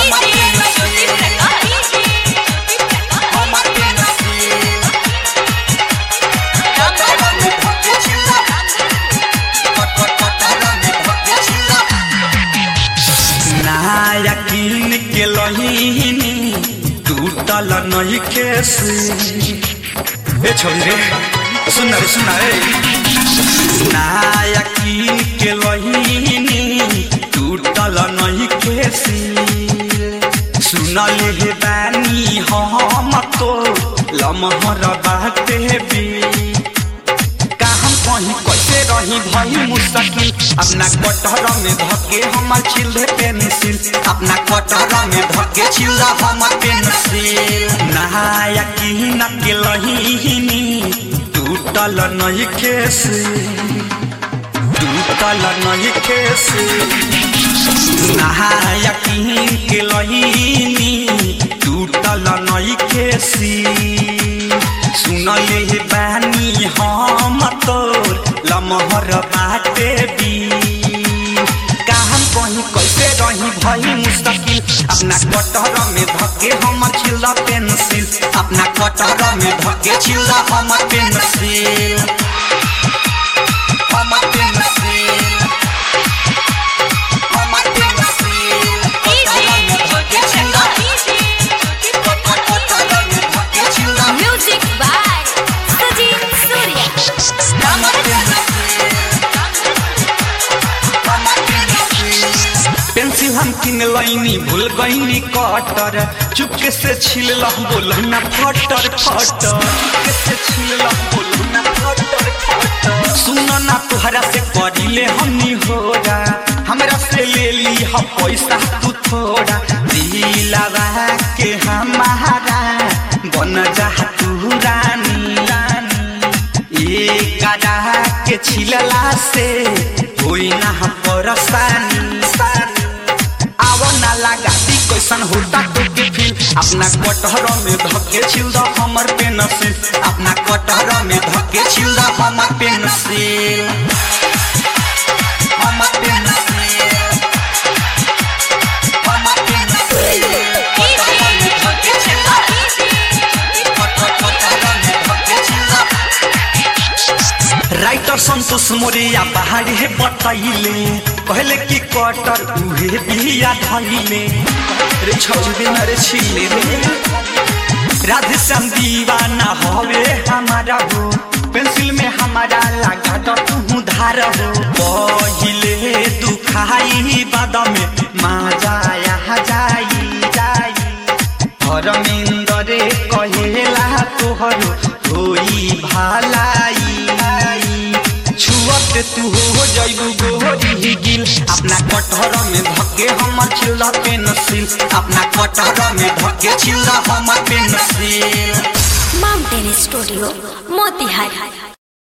हमर पेंसिल हमर पेंसिल कटहर में धके छिला कट कट कटहर में धके छिला नया किन के लहीनी टूटल नहीं केसी ए छोरी रे सुन रे सुन रे नया किन के लहीनी टूटल नहीं केसी सुनल हे बानी हम तो लमहर बाटे भी का हम कहीं कैसे रही भई मुश्किल अपना कटहर में धके हमर छिले पेंसिल अपना कटहर में धके छिला हमर पेंसिल नहाया की न के लहीनी टूटल नहीं केसी टूटल नहीं केसी नहाया की के लहीनी टूटल नहीं केसी सुनले हे बानी हम तोर लमहर बाटे भी का हम कहीं कैसे रही भई मुश्किल अपना कटहर में धके हम छिला पेंसिल अपना कटहर में धके छिला हमर पेंसिल हमर पेंसिल हमर पेंसिल कटहर में धके छिला कट कट कटहर में धके छिला Music by Sajid Surya. हमर पेंसिल हमर पेंसिल पेंसिल हम किन लैनी भूल गईनी कटर चुपके से छिल बोल ना फटर फटर चुपके से छिल बोल ना फटर फटर सुन ना तुहरा से करिले हमनी होरा हमरा से ले ली हम पैसा तू थोड़ा दिलावा के हमारा बन जा तू रानी रानी एक के छिलला से होई ना परेशानी आवो ना लगा दी कैसन होता तो के फील अपना कटहर में धके छिल द हमर पेंसिल अपना कटहर में धके छिला हमर पेंसिल हमर पेंसिल हमर पेंसिल कटहर में धके छिला कट कट कटहर में धके छिला राइटर संतोष मोरिया पहाड़ी है बतैले कहले कि कटर उहे बिया धैले रे छौरी न रे छिले रे राधे श्याम दीवाना हवे हमारा हो पेंसिल में हमारा लगा तो तू धार हो पहिले दुखाई बाद में मजा आ जाई जाई धर्मेंद्र कहेला तोहर होई भलाई छुअत तू हो जइबू गोरी गिल अपना कटहर में धके हमर छिला पेंसिल अपना कटहर में धके छिला हमर पेंसिल Mountain Studio, Motihari.